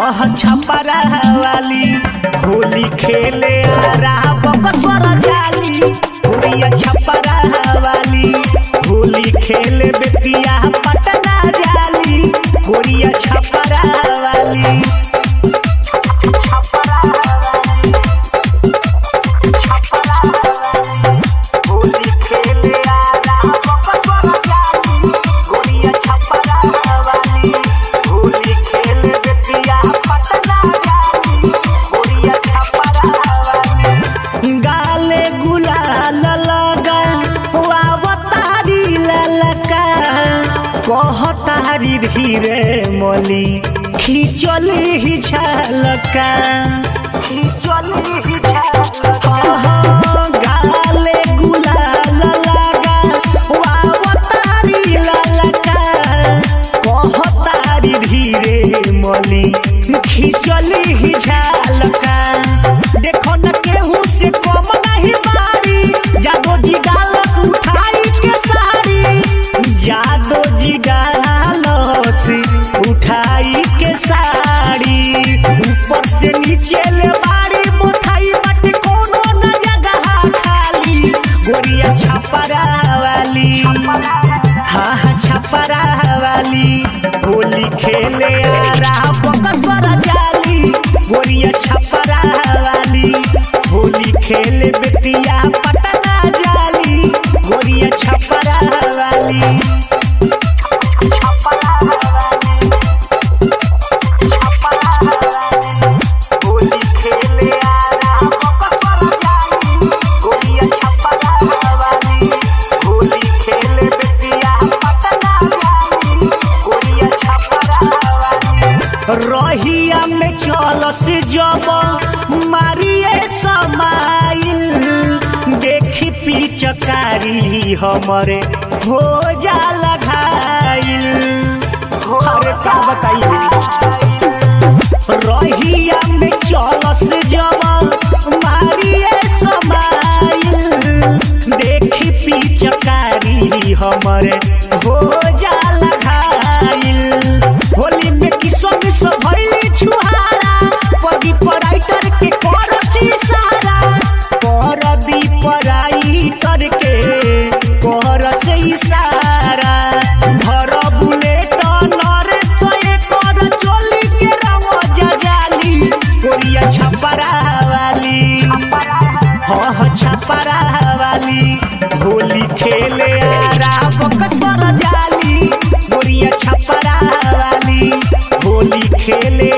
हाँ छपरा वाली होली खेले आरा बकसर जाली गोरिया छपरा वाली होली खेले बेतिया पटना जाली गोरिया छपरा वाली होली खेले आरा बकसर जाली गोरिया छपरा वाली होली खेले बेतिया पटना जाली गोरिया छपरा वाली गाले गुलाल लगा वावतारी ललका कहतारी धीरे मली खिचली ही झलका खिचली ही झलका गाले गुलाल लगा वावतारी ललका कहतारी धीरे मली खिचली ही झलका देखो न केहू से कम नहीं बारी जादो जी गालक उठाई के सारी जादो जी गालस उठाई के साड़ी ऊपर से नीचे ले बारी मुठाई बट कोनो न जगह खाली गोरिया छपरा वाली हाँ हाँ छपरा वाली होली खेले आरा बकसर जाली गोरिया छपरा वाली होली खेले बेतिया पटना जाली गोरिया छपरा वाली छपरा वाली छपरा वाली होली खेले आरा बकसर जाली गोरिया छपरा वाली होली खेले बेतिया पटना जाली गोरिया छपरा वाली रहिया में चलस जब मारिए समाइल देखी पिचकारी हमरे हो जा लगाइल अरे का बताइए रहिया में चलस जब मारिए समाइल देखी पिचकारी हमरे हो जा लगाइल होली में किसो मिसो भइली छुहारा पगी पराइटर के करसी सारा कर दी पराइटर के कर से इशारा धर बुलेट नर सोए कर चोली के रंग जजाली कोरिया छपरा वाली हाँ हाँ छपरा वाली होली खेले आरा बकसर जाली गोरिया छपरा वाली होली खेले